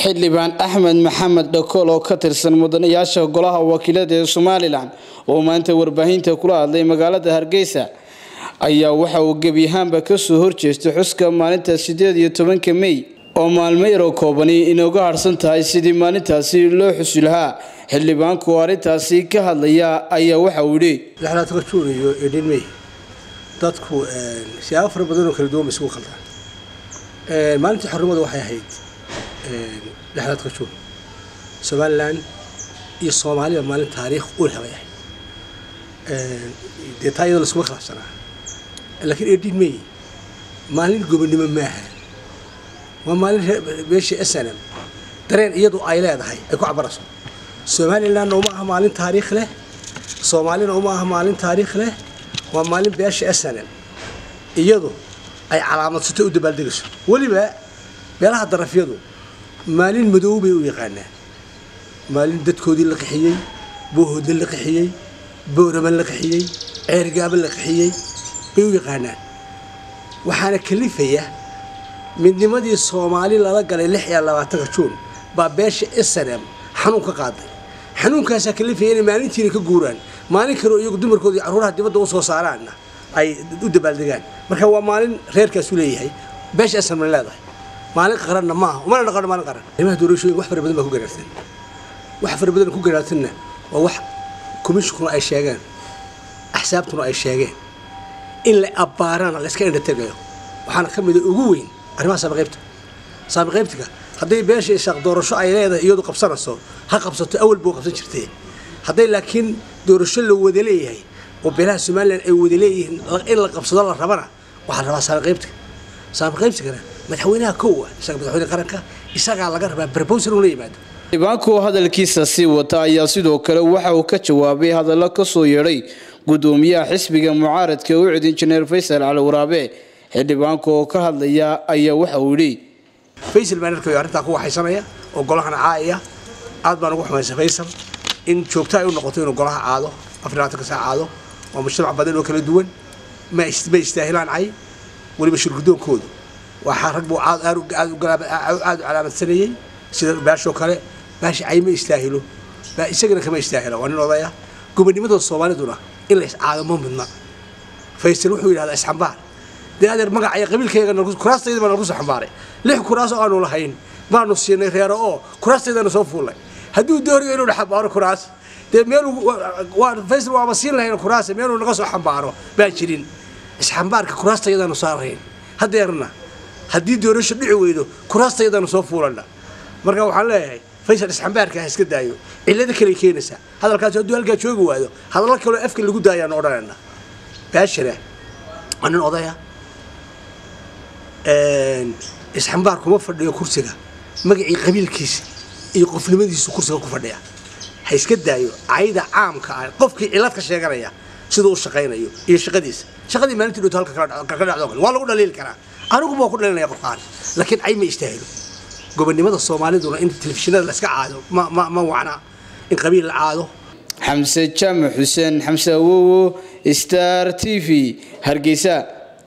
xildhibaan axmed maxamed dhakool oo ka tirsan mudanayaasha golaha wakiilada ee somalilan oo maanta warbaahinta kula hadlay magaalada hargeysa ayaa waxa uu gebi ahaanba kasoo horjeestay xuska maalinta sideed iyo tobanka mey oo maalmo yaroo koobani inooga harsan tahay sidii maalintaasi loo xusi lahaa xildhibaanku oo arrintaasi ka hadlaya ayaa waxa uu yidhi lixlaadka juun iyo edhin mey dadku siyaabo fara badan oo kala duwan ba isugu khaldaan maalintii xornimada waxay ahayd lixlaadka juun somalilan iyo soomaaliya maalin taariikh u leh bay ahayd dee taa iyadoo laskuma khilaafsanaa laakiin edhin mey maalin gobonimo maaha waa maalin beesha snm dareen iyadu ay leedahay ay ku cabarayso somalilanna uma aha maalin taariikh leh soomaalina uma aha maalin taariikh leh waa maalin beesha snm iyadu ay calaamadsato u dabaaldegayso weliba beelaha darafyadu maalin madow bay u yaqaanaan maalin dadkoodii la qixiyey boohoodna la qixiyey boorama la qixiyey ceergaaba la qixiyey bay u yaqaanaan waxaana kalifaya midnimadii soomaali lala galay lix iyo labaatanka juun baa beesha snm xanuun ka qaaday xanuunkaasaa kalifaya inay maalintiina ka guuraan maalin kaleo iyagu dumarkoodii carruuraha dibadda usoo saaraanna ay u dabaaldegaan marka waa maalin reerkaasu leeyahay beesha snmna leedahay maalin qaranna maaha umana dhaqano maalin qaran arrimaha doorashooyinka wax fara badan baa ku garaarsan wax fara badan ku garaarsanna waa wax commissionkuna ay sheegeen axsaabtuna ay sheegeen in la abbaarana la iska indhategayo waxaana ka mida ugu weyn arrimaha saabiqaybta saabiqaybtiga hadday beesha isaaq doorasho ay leedahay iyadu qabsanayso ha qabsato awal buu qabsan jirtay hadday laakiin doorasho la wada leeyahay oo beelaha somalilan ay wada leeyihiin in la qabsado la rabana waxaa la rabaa saabiqaybtiga saabiqaybtigana madaxweynaha kowa isaga madaxweyne qaranka isagaa laga rabaa barbowser uu la yimaado xildhibaanku hadalkiisa sii wata ayaa sidoo kale waxa uu ka jawaabay hadallo kasoo yeedhay gudoomiyaha xisbiga mucaaradka u cid injineer faysal cali waraabe xildhibaanku oo ka hadlaya ayaa waxa uu yidhi faysal baan arkayo arrintaa ku waxaysanaya oo golahana caaya aad baan ugu xumaysa faysal in joogto ay u noqoto inuu golaha caado afar labaatanka saa caado waa mujtamac badan oo kala duwan ma ma istaahilaan cay weliba shirgudoonkoodu waxaa rag buu aad aad u calaamadsanayey sida baashoo kale baashi cay ma istaahilo isagana kama istaahilo waa nin odaya gobonimada soomaaliduna in la iscaado ma midna faysal wuxuu yidhahdaa isxambaar dee adeer magacaya qabiilkaygana kuraastayda baa nalagu soo xambaaray lix kuraas oo aanu lahayn baanu siinay reero oo kuraastaydana soo fuullay hadduu doonayo inuu xambaaro kuraas dee meel faysal waaba siin lahayn kuraas meeluu naga soo xambaaro baan jirin isxambaarka kuraastayadaanu saarayn hadeerna haddii doorasho dhici weydo kuraastayadaanu soo fuulana marka waxaan leeyahay faysal isxambaarka ha iska daayo cillado kale keenaysaa hadalkaasi hadduu halkaa joogi waado hadallo kaloo afka lagu daayaanu odhanayna baashana waa nin odaya isxambaar kuma fadhiyo kursiga magacii qabiilkiisa iyo qofnimadiisu kursiga ku fadhiya ha iska daayo cayda caamka ah qofkii cilad ka sheeganaya siduu u shaqaynayo iyo shaqadiisa shaqadii maalintii dhowto halka ka dhacdo kale waa lagu dhaliili karaa anigu baa ku dhalinaya qofkaan laakiin cay ma istaahilo gobonimada soomaaliduna in telefishinada la iska caado ma ma ma wacna in qabiil la caado xamse jaamac xuseen xamse awowo star t v hargeysa